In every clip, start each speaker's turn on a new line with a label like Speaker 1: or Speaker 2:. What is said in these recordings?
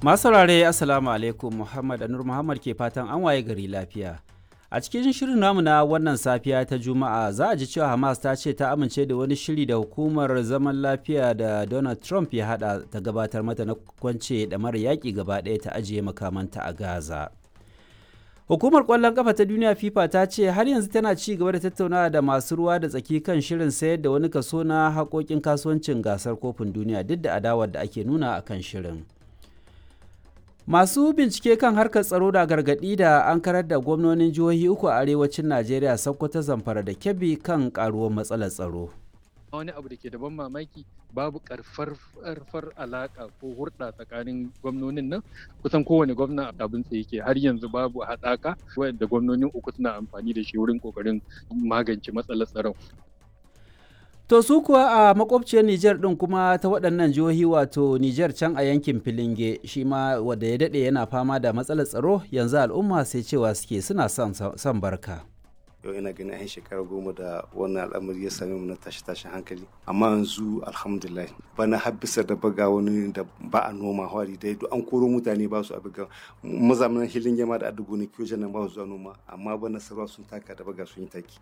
Speaker 1: Masu saurare Assalamu alaikum Muhammad Anur Muhammad ke fatan an waye gari lafiya. A cikin shirin namu na wannan safiya ta Juma'a za a ji cewa Hamas ta ce ta amince da wani shiri da hukumar zaman lafiya da Donald Trump ya hada ta gabatar mata na kwance da mara yaƙi gaba ɗaya ta ajiye makamanta a Gaza. Hukumar ƙwallon ƙafa ta duniya FIFA ta ce har yanzu tana ci gaba da tattaunawa da masu ruwa da tsaki kan shirin sayar da wani kaso na haƙoƙin kasuwancin gasar kofin duniya duk da adawar da ake nuna a kan shirin. Masu bincike kan harkar tsaro da gargaɗi da an karar da gwamnonin jihohi uku a arewacin Najeriya Sokoto Zamfara da Kebbi kan karuwar matsalar tsaro.
Speaker 2: wani abu da ke da ban mamaki babu karfar alaka ko hurɗa tsakanin gwamnonin nan kusan kowane gwamna abin tsaye ke har yanzu babu haɗaka wanda gwamnonin uku suna amfani da shi wurin kokarin magance matsalar tsaron
Speaker 1: To su kuwa a makwabciyar Nijar ɗin kuma ta waɗannan jihohi wato Nijar can a yankin Filinge shi ma wanda ya daɗe yana fama da matsalar tsaro yanzu al'umma sai cewa suke suna son barka.
Speaker 3: yau ina ganin yan shekara goma da wannan al'amari ya same mu na tashi tashin hankali amma yanzu alhamdulillah bana har bisa da baga wani da ba a noma hwari dai duk an koro mutane ba su abiga mazamanan hilin yama da adugo ne kiyo nan ba su zuwa noma amma bana sarwa sun taka da baga sun yi taki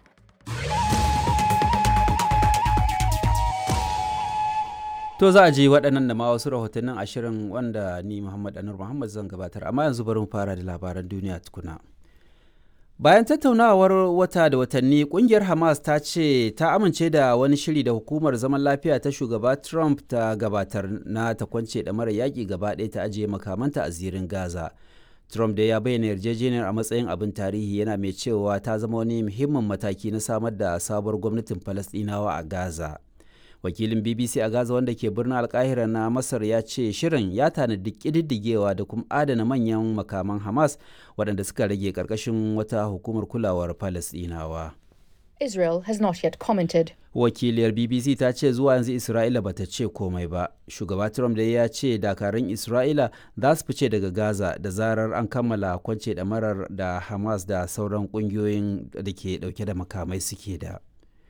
Speaker 1: To za a je waɗannan da ma wasu rahotannin ashirin wanda ni Muhammad Anur Muhammad zan gabatar amma yanzu bari mu fara da labaran duniya tukuna. Bayan tattaunawar wata da watanni kungiyar Hamas ta ce ta amince da wani shiri da hukumar zaman lafiya ta shugaba Trump ta gabatar na ta kwance da mara yaƙi gaba ɗaya ta ajiye makamanta a zirin Gaza. Trump da ya bayyana yarjejeniyar a matsayin abin tarihi yana mai cewa ta zama wani muhimmin mataki na samar da sabuwar gwamnatin Falasɗinawa a Gaza. Wakilin BBC a Gaza wanda ke birnin Alkahira na Masar ya ce shirin ya tanadi ƙididdigewa da kuma adana manyan makaman Hamas waɗanda suka rage ƙarƙashin wata hukumar kulawar Falasɗinawa.
Speaker 4: Israel has not yet commented.
Speaker 1: Wakiliyar BBC ta ce zuwa yanzu Isra'ila bata ce komai ba. Shugaba Trump da ya ce dakarun Isra'ila za su fice daga Gaza da zarar an kammala kwance ɗamarar da Hamas da sauran ƙungiyoyin da ke ɗauke da makamai suke da.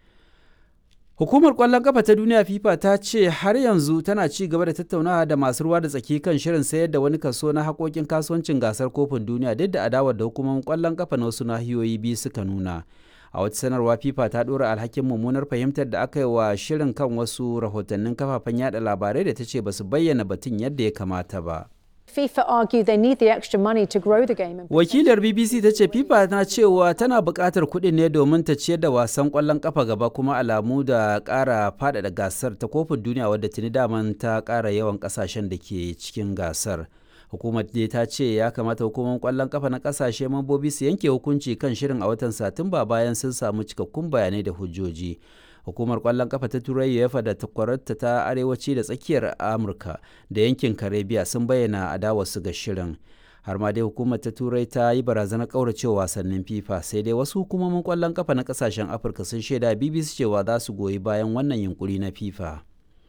Speaker 1: Hukumar ƙwallon ƙafa ta duniya FIFA ta ce har yanzu tana ci gaba da tattaunawa da masu ruwa da tsaki kan shirin sayar da wani kaso na haƙoƙin kasuwancin gasar kofin duniya duk da adawar da hukumomin ƙwallon ƙafa na wasu nahiyoyi biyu suka nuna. A wata sanarwa FIFA ta ɗora alhakin mummunar fahimtar da aka yi wa shirin kan wasu rahotannin kafafen yada labarai da ta ce ba su bayyana batun yadda ya kamata ba.
Speaker 5: FIFA argue they need the extra money to grow the game.
Speaker 1: Wakilar BBC ta ce FIFA na cewa tana buƙatar kuɗin ne domin ta ciyar da wasan ƙwallon ƙafa gaba kuma alamu da ƙara faɗaɗa gasar ta kofin duniya wadda tuni daman ta ƙara yawan ƙasashen da ke cikin gasar. Hukumar dai ta ce ya kamata hukumar ƙwallon ƙafa na ƙasashe mambobi su yanke hukunci kan shirin a watan Satumba bayan sun samu cikakkun bayanai da hujjoji. hukumar kwallon kafa ta turai uefa da takwararta ta arewaci da tsakiyar amurka da yankin karibiya sun bayyana adawarsu ga shirin har ma dai hukumar ta turai ta yi barazanar kauracewa wasannin fifa sai dai wasu hukumomin kwallon kafa na kasashen afirka sun shaida bbc cewa za su goyi bayan wannan yunkuri na fifa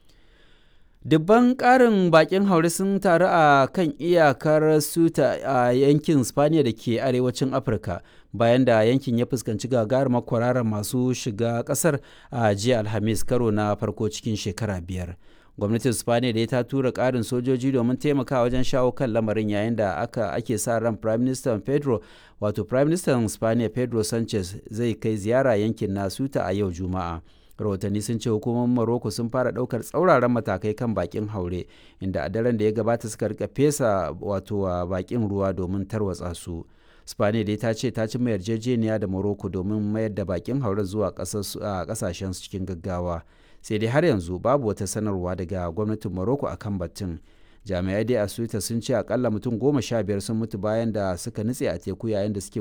Speaker 1: dubban karin bakin haure sun taru a kan iyakar suta a yankin spaniya da ke arewacin afirka bayan da yankin ya fuskanci gagarumar kwararar masu shiga kasar a jiya alhamis karo na farko cikin shekara biyar gwamnatin spaniya da ta tura karin sojoji domin taimaka wajen shawo kan lamarin yayin da aka ake sa ran prime minister pedro wato prime minister spaniya pedro sanchez zai kai ziyara yankin na suta a yau juma'a rahotanni sun ce hukumomin Morocco sun fara daukar tsauraran matakai kan bakin haure inda a daren da ya gabata suka rika fesa wato bakin ruwa domin tarwatsa su spaniya dai ta ce ta cimma yarjejeniya da morocco domin mayar da bakin haure zuwa kasashen cikin gaggawa sai dai har yanzu babu wata sanarwa daga gwamnatin morocco akan batun jami'ai dai a suita sun ce akalla mutum goma sha biyar sun mutu bayan da suka nutse a teku yayin da suke